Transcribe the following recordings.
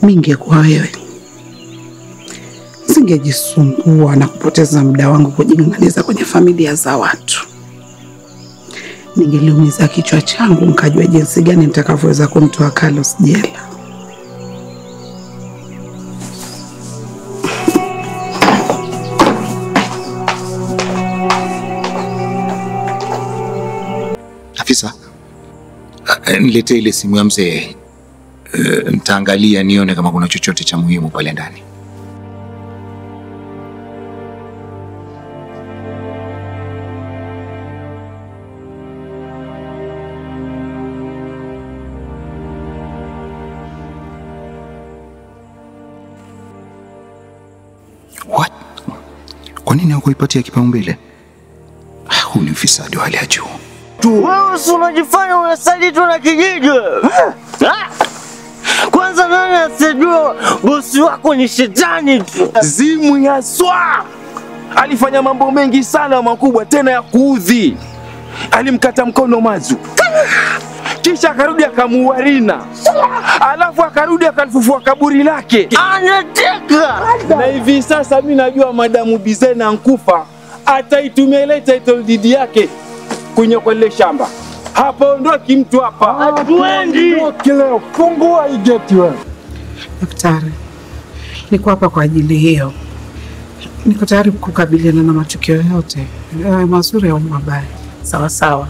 mi ingekuwa wewe singejisumbua na kupoteza muda wangu kujing'ang'aniza kwenye familia za watu. Ningeliumiza kichwa changu nikajua jinsi gani nitakavyoweza kumtoa Carlos jela. Afisa, uh, niletee ile simu ya mzee. Uh, nitaangalia nione kama kuna chochote cha muhimu pale ndani. What? Kwa nini hakuipatia kipaumbele? Ah, Huu ni ufisadi wa hali ya juu. Wewe si unajifanya unasaliti na kijiji Ah! Kwanza nani asijua bosi wako ni shetani tu? Zimu ya swa alifanya mambo mengi sana makubwa tena ya kuudhi. Alimkata mkono Mazu, kisha akarudi akamuua Rina, alafu akarudi akalifufua kaburi lake. Anateka Na hivi sasa mi najua madamu Bizena ankufa, ataitumia ile title deed yake kwenye kwa lile shamba. Hapaondoki mtu hapa. hatuendi. Leo fungua hii geti wewe. Daktari, niko hapa kwa ajili hiyo. Niko tayari kukabiliana na matukio yote, yawe mazuri au mabaya. Sawa sawa.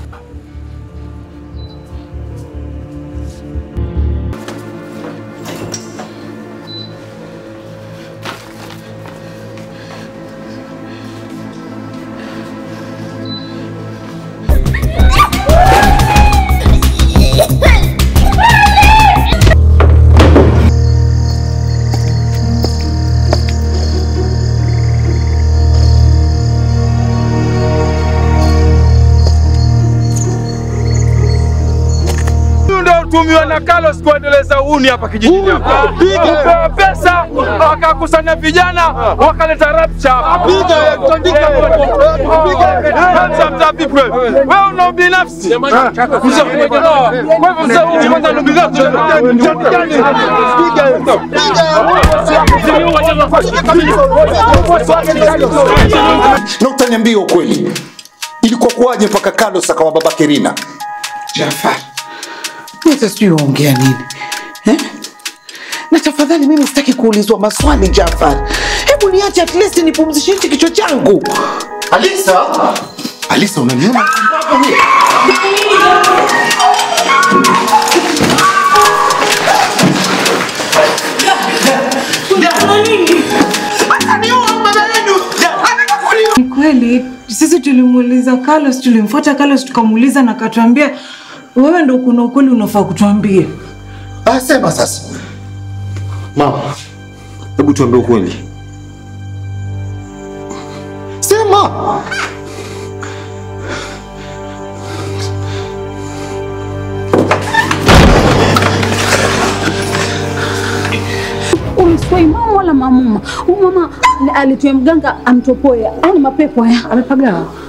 Huyu ndio utumiwa na Carlos kuendeleza uhuni hapa kijijini hapa. Kupewa pesa wakakusanya vijana wakaleta rapture hapa. Hands up to people. Wewe una ubinafsi. Kwa hivyo mzee huyu kwanza ni ubinafsi. Na utaniambia ukweli, ilikuwa kuwaje mpaka Carlos akawa babake Rina? Jafar, mimi sijui waongea nini eh? Na tafadhali, mimi sitaki kuulizwa maswali Jafar. Hebu niache at least nipumzishe hichi kichwa changu. Alisa, Alisa, unaniona? Ni kweli sisi tulimuuliza Carlos, tulimfuata Carlos tukamuuliza na akatuambia wewe ndo kuna ukweli unafaa kutuambia. Ah, sema sasa. Mama, hebu tuambie ukweli. Sema. Umswai mama wala mamuma. Huyu mama alitoa mganga amtopoe. Ani mapepo haya amepagawa.